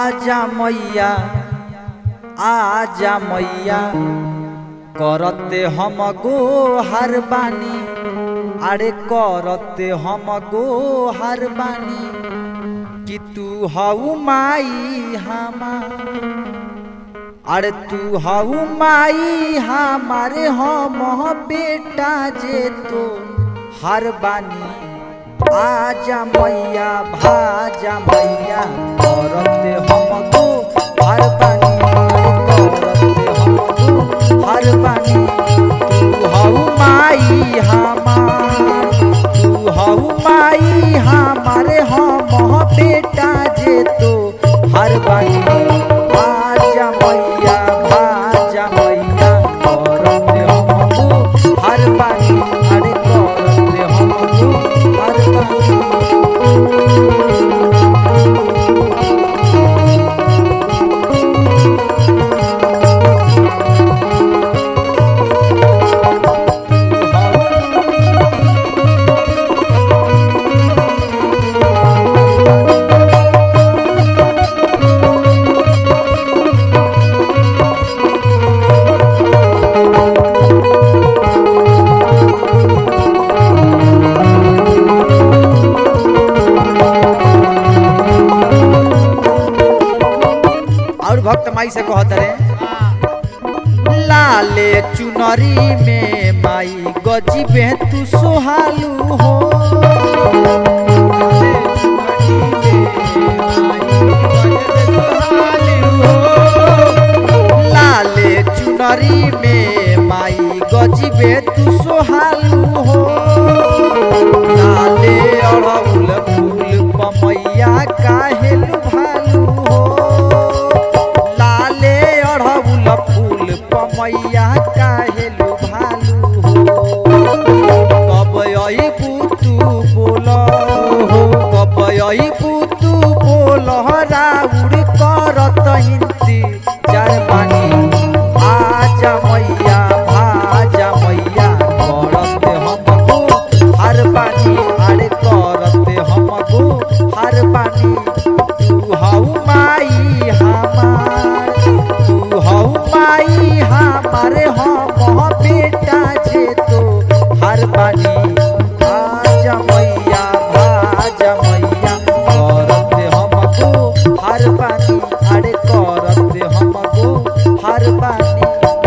आजा मैया आजा मैया करते हम गो हर बानी अरे करते हम गो हर बानी कि तू हऊ माई हमार अरे तू हऊ माई हमारे हम बेटा जे तो हर बानी आजा मैया भाजा मैया करते हमको हर बानी करते हमको हर बानी तू हऊ माई हमार तू हऊ माई हमारे हम बेटा जे तो हर बानी आजा मैया भाजा मैया करते हमको हर बानी अरे करते हमको हर बानी और भक्त माई से कहत रे लाले चुनरी में माई गजीबे तू सोहालू हो लाले चुनरी में माई गजीबे तू सोहालू हो लाले अड़हुल फूल पमैया काहेलु भालू हो लाले अड़हुल फूल पमैया काहेलु भालू हो कब अइबू तू बोल हो कब अइबू तू बोल राउर करत इंतजार बानी आजा मैया भाजा मैया करते हमको हर बानी अरे करते हमको हर बानी तू हऊ माई हमार तू हऊ माई हमारे हम बेटा जे तो हर बानी आजा मैया भाजा मैया करते हमको हर बानी अरे करते हमको हर बानी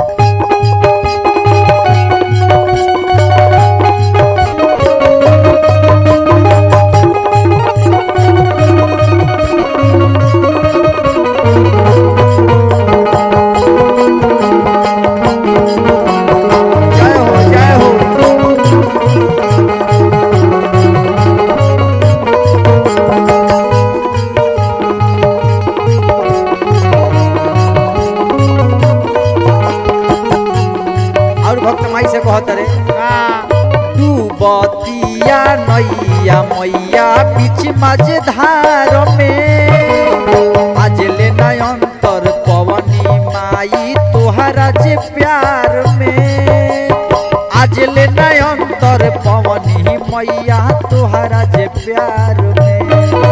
जय हो जय हो और भक्त माई से कहत रे तू बतिया नैया मैया बीच मझधार में आज ले नयंतर पवनी माई तोहरा जे प्यार में आज ले नयंतर पवनी मैया तोहरा जे प्यार में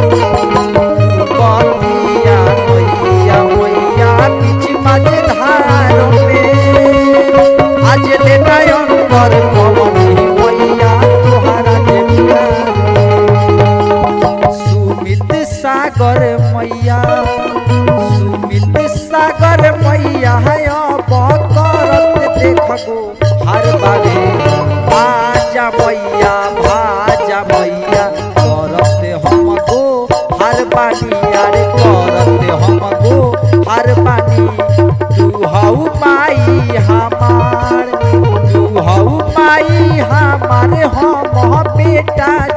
बतिया नैया मैया बीच मझधार में आज ले नयंतर पवनी मैया तोहरा जे प्यार में। सुमित सागर मैया सुमित सागर मैया है अब करत देखो हर बारे आजा मैया भाजा मैया करते हमको हर बानी अरे करते हमको हर बानी तू हऊ माई हमार तू हऊ माई हमारे हम बेटा